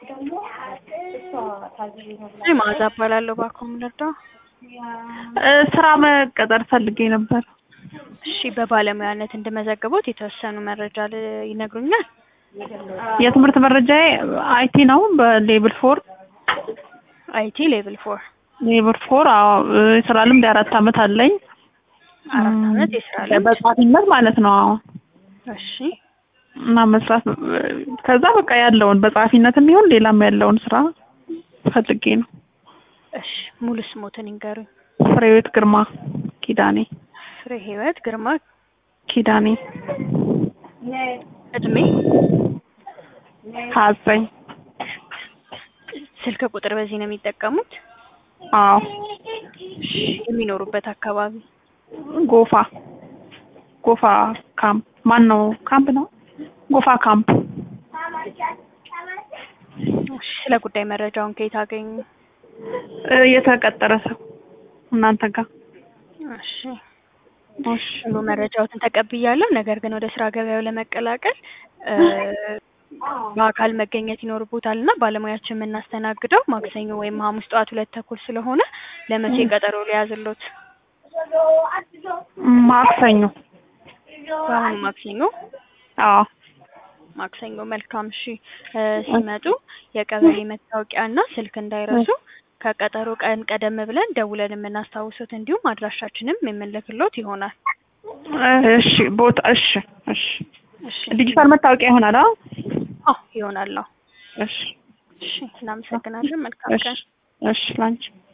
እኔ መዓዛ እባላለሁ። እባክዎ ምን ልርዳው? እ ስራ መቀጠር ፈልጌ ነበር። እሺ በባለሙያነት እንድመዘግቦት የተወሰኑ መረጃ ል- ይነግሩኛል? የትምህርት መረጃዬ አይቲ ነው። በሌብል ፎር አይቲ ሌቭል ፎር ሌብል ፎር አዎ። እ የስራ ልምድ የአራት አመት አለኝ። አራት አመት የስራ ልምድ። በጸሐፊነት ማለት ነው። አዎ እሺ እና መስራት ከዛ በቃ ያለውን በጸሐፊነትም ይሁን ሌላም ያለውን ስራ ፈልጌ ነው። እሺ ሙሉ ስሞትን ይንገሩኝ። ፍሬህይወት ግርማ ኪዳኔ ፍሬ ህይወት ግርማ። ኪዳኔ እድሜ፣ ሀያ ዘጠኝ ስልክ ቁጥር በዚህ ነው የሚጠቀሙት? አዎ እሺ የሚኖሩበት አካባቢ? ጎፋ ጎፋ ካምፕ ማን ነው ካምፕ ነው ጎፋ ካምፕ እሺ ስለ ጉዳይ መረጃውን ከየት አገኙ? እ የተቀጠረ ሰው እናንተ ጋር እሺ እሺ ሙሉ መረጃዎትን ተቀብያለሁ። ነገር ግን ወደ ስራ ገበያው ለመቀላቀል እ በአካል መገኘት ይኖርቦታል እና ባለሙያችን የምናስተናግደው ማክሰኞ ወይም ሐሙስ ጠዋት ሁለት ተኩል ስለሆነ ለመቼ ቀጠሮ ሊያዝሎት? ማክሰኞ በአሁኑ ማክሰኞ አዎ ማክሰኞ መልካም። እሺ እ ሲመጡ የቀበሌ መታወቂያ እና ስልክ እንዳይረሱ። ከቀጠሮ ቀን ቀደም ብለን ደውለን የምናስታውሱት እንዲሁም አድራሻችንም የምንልክሎት ይሆናል። እሺ ቦታ እሺ እሺ እሺ ዲጂታል መታወቂያ ይሆናል አዎ አዎ ይሆናል። አዎ እሺ እሺ እናመሰግናለን። መልካም እሺ ቀን። እሺ ላንቺ